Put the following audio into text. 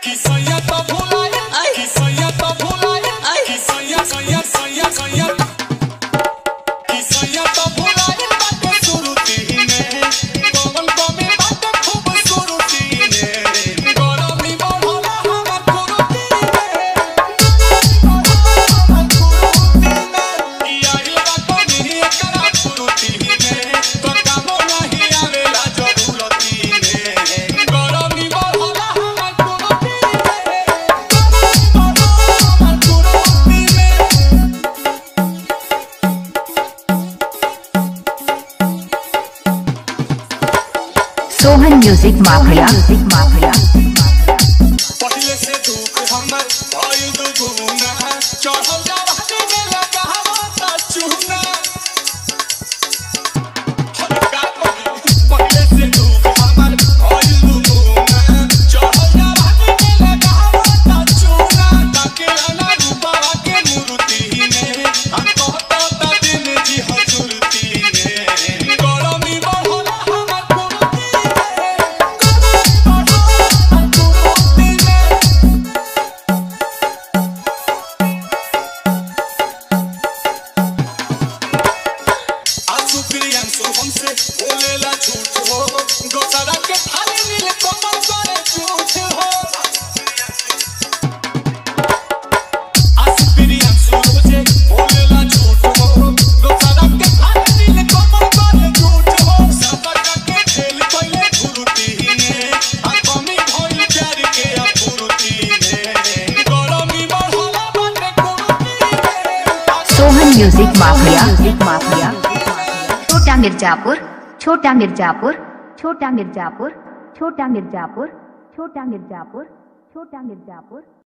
किसैया तो भुलाए किसैया तो भुलाए किसैया सैया सैया सैया किसैया तो भुलाए बाटे सुरुती में कौन कमी बाटे खूब सुरुती में गरमी बढ़ला हमर कुरुती में ई आइल बा कमी एकरा कुरुती में तो कामो नहीं आवेला जरूरती में गरमी बढ़ला हमर कुरुती में Sohan music mafia music mafia पहिले से दुख हमर भइल दुगुना चढ़ल जवानी में लगावा ता चूना हल्का करी पहिले से दुख हमर भइल दुगुना चढ़ल जवानी में लगावा ता चूना ताकेला ना रूपावा के मूर्ति में हम कहता ता दिन जी हजूरती में गरमी बढ़ला हमर कुर्ती में आंसू प्रियांशु हमसे बोलेला झूठ हो दोसरा के थाली नील कमल करे झूठ हो आंसू प्रियांशु रोजे बोलेला झूठ हो दोसरा के थाली नील कमल करे झूठ हो सबका के खेल पहले घुरुती ने आ कमी भइल प्यार के अपुरुती ने गरमी बढ़ला बाटे कुरुती में Sohan music mafia music mafia छोटा मिर्जापुर छोटा मिर्जापुर छोटा मिर्जापुर छोटा मिर्जापुर छोटा मिर्जापुर छोटा मिर्जापुर